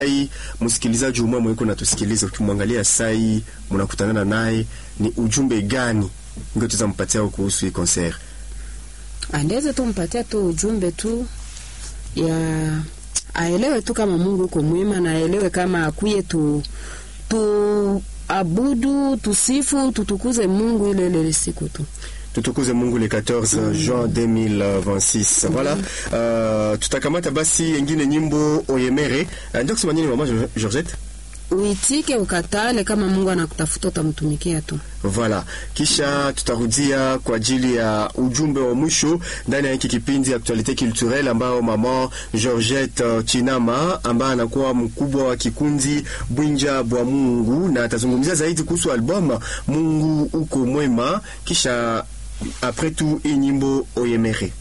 Sai msikilizaji umwe mweko natusikiliza, ukimwangalia Sai mnakutana naye, ni ujumbe gani ndio tuzampatia kuhusu hii concert? Andeze tu mpatia tu ujumbe tu ya aelewe tu kama Mungu uko mwema na aelewe kama akuye tu tu abudu tusifu tutukuze Mungu ile ile siku tu tutukuze Mungu le 14 juin 2026. Voilà. Uh, tutakamata basi engine nyimbo oyemere. Uh, ndio kusema nini mama Georgette? uitike ukatale, kama Mungu anakutafuta utamtumikia tu. Voilà. Kisha tutarudia kwa ajili ya ujumbe wa mwisho ndani ya hiki kipindi Actualite Culturelle, ambao mama Georgette uh, Chinama ambaye anakuwa mkubwa wa kikundi Bwinja bwa Mungu na atazungumzia zaidi kuhusu album Mungu uko mwema, kisha après tout hii nyimbo oyemere